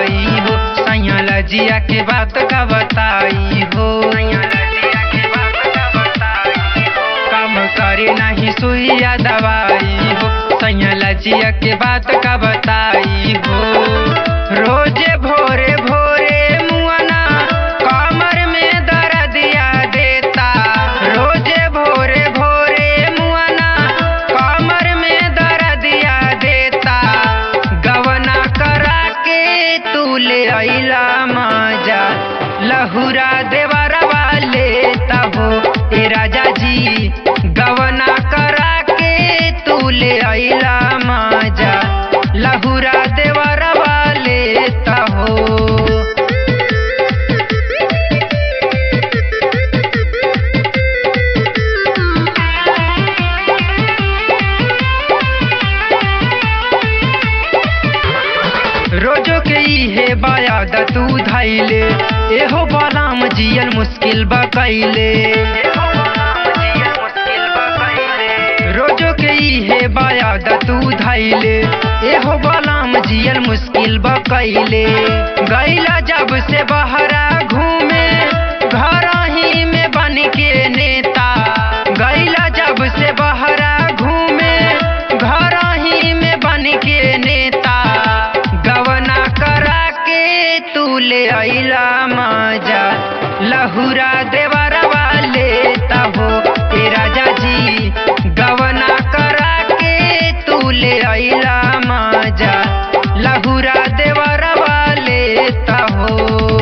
बताई हो सैया लजिया के बात का बताई हो काम करे नहीं सुइया दवाई हो सैया लजिया के बात का बताई हो रोजे भोरे भोरे मुआना कमर में दर्दिया देता रोजे भोरे भोरे मुआना कमर में दर्दिया देता गवना करा के तू ले अइला मजा लहुरा देवरवा लेता हो ए राजा जी गवना करा के तू ले अइला मजा लहुरा देवरवा लेता हो रोजो के इहे बायाद तू धैले एहो बालाम जियल मुश्किल बकैले रोजो के इहे बायाद तू धैले एहो बालाम जियल मुश्किल बकैले गैला जब से बहरा घूमे घर ही में बन के नेता गैला जब से बहरा घूमे घर ही में बन के नेता गवना करा के तू ले अइला मजा लहुरा देवरवा लेता हो ए राजा जी गवना करा के तू ले अइला मजा लहुरा देवरवा लेता हो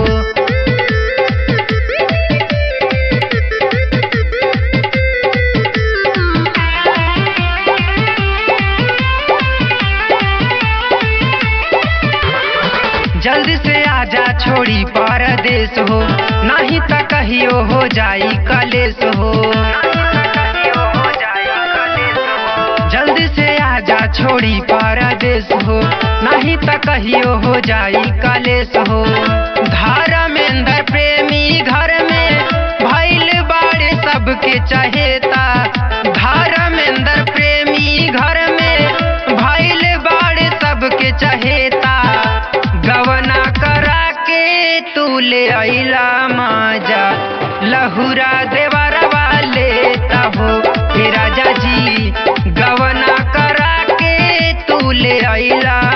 जल्दी से आजा छोड़ी परदेश हो नहीं त कहियो हो जाई कलेश हो जल्दी से आजा छोड़ी परदेश हो नहीं त कहियो हो जाई कलेश हो धर्मेंद्र प्रेमी घर में भैल बाड़े सबके चहेता धर्मेंद्र प्रेमी घर में भैल बाड़े सबके चहेता गवना करा के तू ले अइला मजा लहुरा देवरवा लेता हो हे राजा जी गवना करा के तू ले अइला